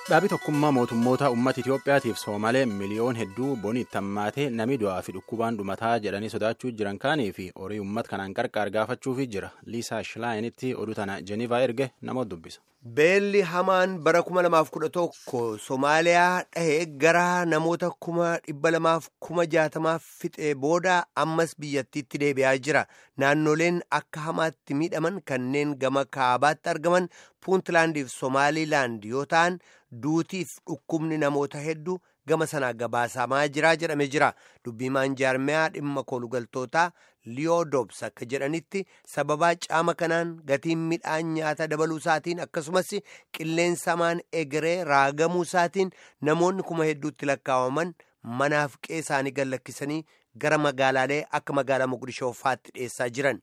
Dhaabii tokkummaa mootummoota uummata Itoophiyaatiif Soomalee miliyoon hedduu bonii itti hammaatee namni du'aa fi dhukkubaan dhumataa jedhanii sodaachuu jiran kaanii fi horii uummata kanaan qarqaar gaafachuufi jira. Liisaa Shilaayinitti oduu tana Jenivaa erge namoota dubbisa. Beelli hamaan bara 2011 Somaaliyaa dhahee gara namoota kuma dhibba lamaaf kuma jaatamaaf fixee booda ammas biyyattiitti deebi'aa jira. Naannoleen akka hamaatti miidhaman kanneen gama kaabaatti argaman Puuntlaandiif Somaaliilaand yoo ta'an duutiif dhukkubni namoota hedduu gama sanaa gabaasamaa jira jedhame jira. Dubbiimaan jaarmiyaa dhimma koolugaltootaa Liyoo Doobs akka jedhanitti sababaa caama kanaan gatiin midhaan nyaata dabaluu isaatiin akkasumas qilleensa hamaan egeree raagamuu isaatiin namoonni kuma hedduutti lakkaawaman manaaf qe'ee isaanii gallakkisanii gara magaalaalee akka magaalaa Mogadishoo fa'aatti dhiyeessaa jiran.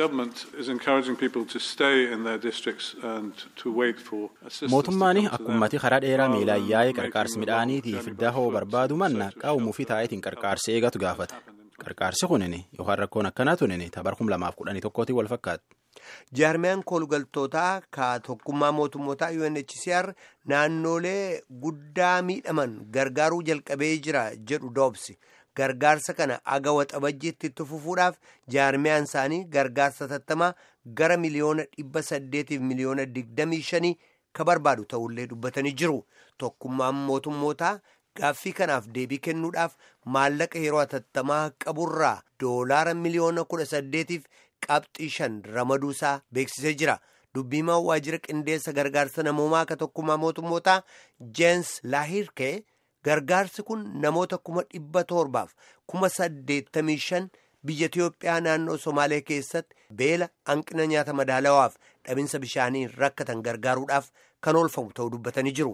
Mootummaan akkummati karaa dheeraa miilaan yaa'ee qarqaarsi midhaaniitiif dahoo barbaadu manna qaawumuu fi taayitiin qarqaarsi eegatu gaafata. Qarqaarsi kunini yookaan rakkoon akkanaa tunini tabar kum lamaaf kudhanii tokkootiin wal fakkaata. Jaarmiyaan koolugaltootaa ka tokkummaa mootummootaa UNHCR naannolee guddaa miidhaman gargaaruu jalqabee jira jedhu doobsi. Gargaarsa kana aga waxabajjiitti itti fufuudhaaf jaarmiyaan isaanii gargaarsa tattamaa gara miliyoona dhibba saddeetiif miliyoona digdamii shanii ka barbaadu ta'ullee dubbatanii jiru. Tokkummaan mootummootaa gaaffii kanaaf deebii kennuudhaaf maallaqa yeroo hatattamaa qaburraa doolaara miliyoona kudha saddeetiif qabxii shan ramaduusaa beeksisee jira. Dubbiimaan waajjira qindeessa gargaarsa namoomaa ka tokkummaa mootummootaa Jeensi Laahirkee. Gargaarsi kun namoota kuma dhibba torbaaf kuma saddeettamii shan biyya Itiyoophiyaa naannoo Somaalee keessatti beela hanqina nyaata madaalawaaf dhabinsa bishaanii rakkatan gargaaruudhaaf kan oolfamu ta'uu dubbatanii jiru.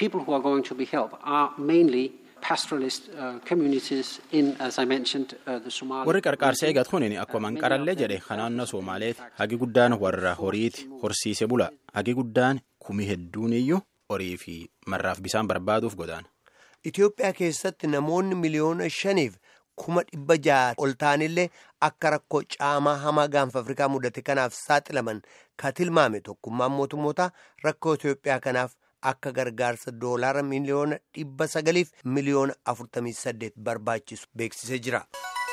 Warri qarqaarsa eegatu kun akkuma manqarallee jedhe kan naannoo Somaaleeti. Hagi guddaan warra horiiti horsiise bula. Hagi guddaan kumi hedduun iyyuu horii fi marraaf bisaan barbaaduuf godaana. Itoophiyaa keessatti namoonni miliyoona shaniif kuma dhibba ja'a ol ta'anillee akka rakkoo caamaa hamaa gaanfa Afrikaa mudate kanaaf saaxilaman ka tilmaame tokkummaan mootummoota rakkoo Itoophiyaa kanaaf akka gargaarsa doolaara miliyoona dhibba sagaliif miliyoona afurtamii saddeet barbaachisu beeksisee jira.